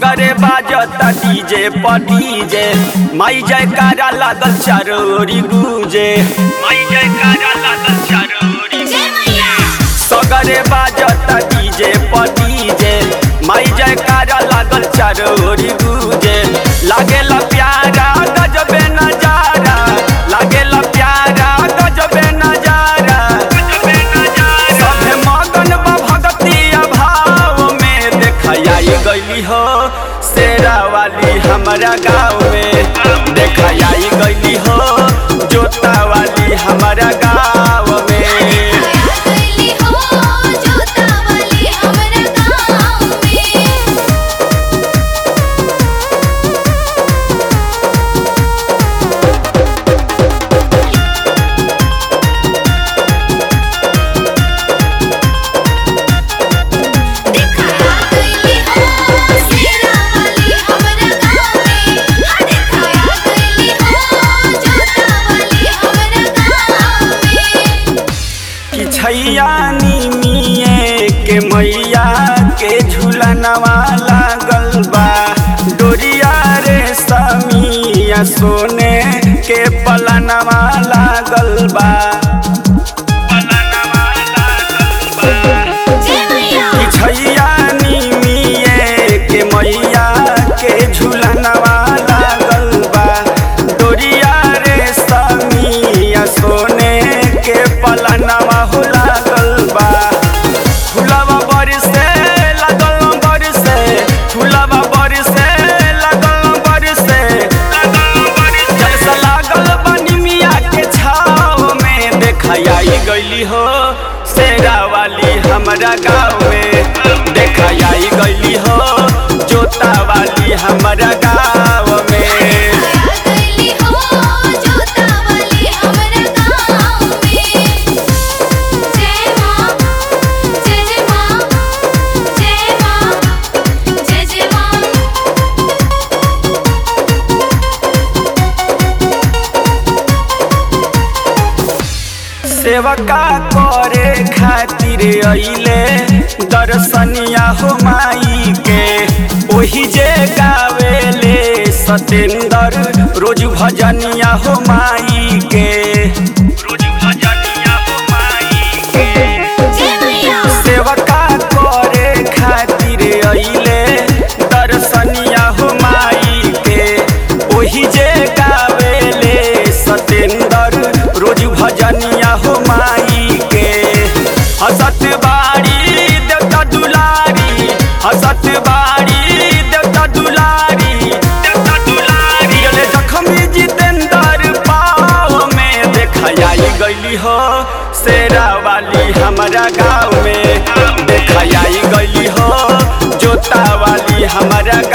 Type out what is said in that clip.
सगरे बाजता डीजे पडीजे माई जयकारा लागल चारोरी गूंजे माई जयकारा लागल चारोरी जय मैया सगरे बाजता डीजे पडीजे माई जयकारा लागल चारोरी गूंजे लागेला प्यारा गजबे नजारा लागेला प्यारा गजबे नजारा गजबे नजारा सभे मगन बा भगतिया भाव में देखाई गईली हो शेरा वाली हमारा गाँव में देखाई गईली हो जोता वाली हमारा गाँव में आया गईली हो जोता वाली हमरा गाँव में दिखाया गईली हो शेरा वाली हमरा गाँव में हाँ दिखाया गईली हो जोता वाली हमरा गाँव में कि छैया निमिए के मैया के झूलनवा लागल बा डोरिया रे समिया सोने के पलनवा लागल बा पलनवा लागल बा जय मैया कि छैया निमिए के मैया के झूलनवा लागल बा डोरिया रे समिया सोने के पलनवा हो लागल बा फुलवा बरसे लागल बरसे फुलवा बरसे लागल बरसे जलसा लागल बनी मिया के छाव में देखाई गईली हो शेरा वाली हमरा गाँव में देखाई गईली हो जोता वाली हमरा गाँव में आया गईली हो जोता वाली हमरा गाँव में जय माँ जय जय माँ जय माँ जय जय माँ सेवका करे खातिर अइले दर्शनिया हो माई के ओही जे गावेले सतेंदर रोज भजनिया हो माई के रोज भजनिया हो माई के जय मैया सेवका करे खातिर अइले दर्शनिया हो माई के ओही जे गावेले सतेंदर रोज भजनिया हो माई के हसत बाड़ी देवता दुलारी हसत बाड़ी देवता दुलारी देवता दुलारी अले जखमी जितेंद्र पाव में देखाई गईली हो शेरा वाली हमारा गाँव में देखाई गईली हो जोता वाली हमारा